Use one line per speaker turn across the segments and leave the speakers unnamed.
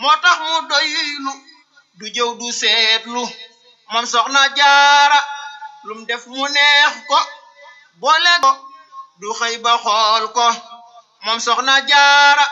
moo tax mu doylu du jëw du seetlu moom soxna jaara lum def mu neex ko boole ko du xëy ba xool ko moom soxna jaara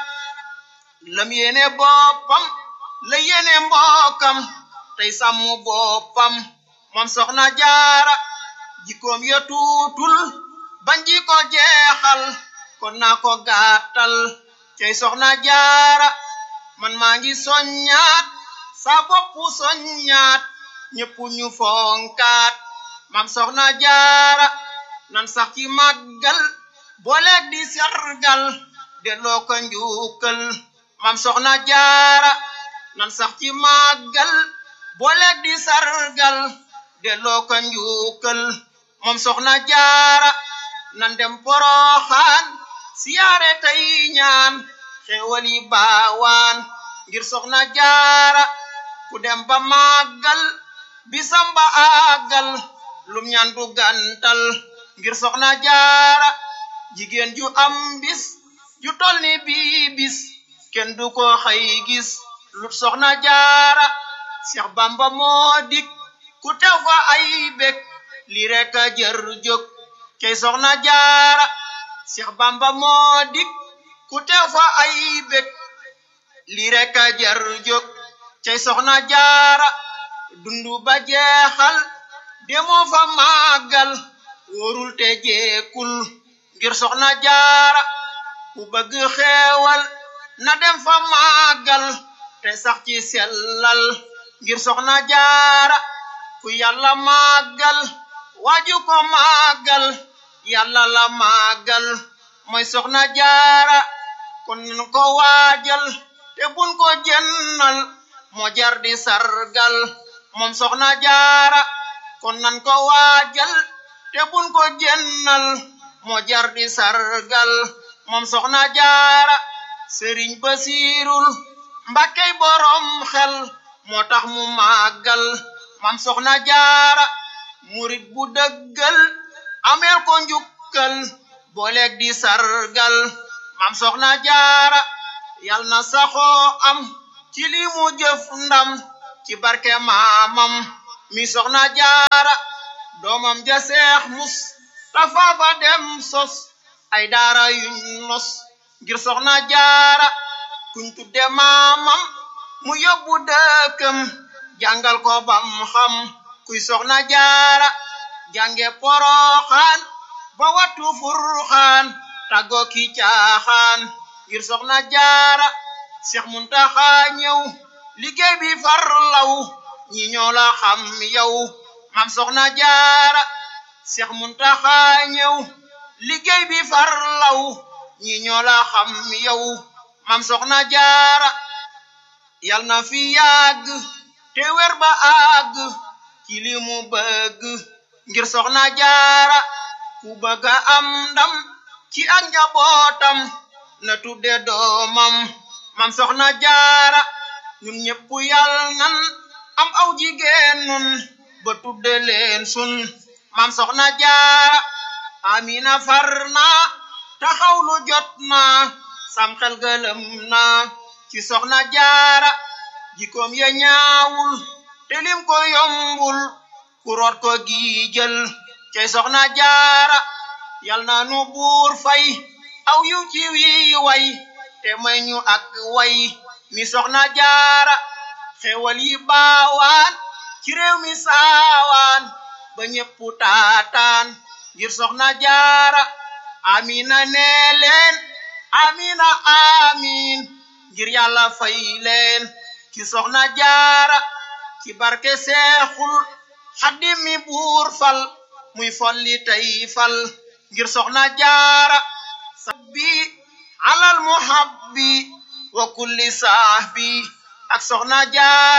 lam yéene boppam la yéene mbokkam tey sàmm boppam moom soxna jaara jikkoom ya tuutul bañ ji ko jeexal kon naa ko gàttal tey soxna jaara man maa ngi soññaat sa boppu soññaat ñëpp ñu fonkaat mam soxna jaara nan sax ci màggal booleeg di sargal delloo ko njukkal mam soxna jaara nan sax ci màggal booleeg di sargal delloo ko njukkal moom soxna jaara nan dem poroxaan siyaare tey ñaan xéewal yi baawaan ngir soxna jaara ku dem ba màggal bisam ba àggal lum ñaan du gàntal ngir soxna jaara jigéen ju am bis ju tol ni bii bis kenn du ko xëy gis lut soxna jaara Seex Bamba moo dik ku tew fa ay bek li rek a jër jóg kay soxna jaara Seex Bamba moo dik ku tew fa ay bek li rek a jër jóg cay soxna jaara dundu ba jeexal demoo fa màggal wóorul te jeekul ngir soxna jaara ku bëgg xeewal na dem fa màggal te sax ci sellal ngir soxna jaara ku yàlla màggal waaju ko màggal yàlla la màggal mooy soxna jaara kon nan ko waajal te bun ko jennal moo jar di sargal moom soxna jaara kon nan ko waajal te bun ko jennal moo jar di sargal moom soxna jaara sëriñ basiirul mbakkey borom xel moo tax mu màggal mam soxna jaara murit bu dëggal ameel ko njukkal booleeg di sargal mam soxna jaara yal na saxoo am ci li mu jëf ndam ci barke maamam mi soxna jaara doomam ja seex mus tafa fa dem sos ay daara yuñ nos ngir soxna jaara kuñ tudde maamam mu yóbbu dëkkam jàngal ko bam xam kuy soxna jaara jànge poroxaan ba wattu furxaan tàggoo ki caaxaan ngir soxna jaara Seex Muntaxa ñëw liggéey bi far law ñi ñoo la xam yow mam soxna jaara Seex Muntaxa ñëw liggéey bi far law ñi ñoo la xam yow mam soxna jaara yal na fi yàgg te wer ba àgg ci li mu bëgg ngir soxna jaara ku bëgg a am ndam ci ak njabootam na tudde doomam mam soxna jaara ñun ñëpp yal nan am aw jigéen nun ba tudde leen sun mam soxna jaara amina farna taxawlu jot na sam xel gëlëm na ci soxna jaara jikoom ya ñaawul te lim ko yombul ku root ko giijël cey soxna jaara yal na nu buur fay aw yiw ci wii way te may ñu ak way mi soxna jaara xewal yi baawaan ci réew mi saawaan ba ñépp taataan ngir soxna jaara amina nee leen amina amin ngir yàlla fay leen ci soxna jaara ci barke seexul xaddim mi buur fal muy folli tey fal ngir soxna jaara sabbi alal muhabbi wa kulli sahbi ak soxna jaara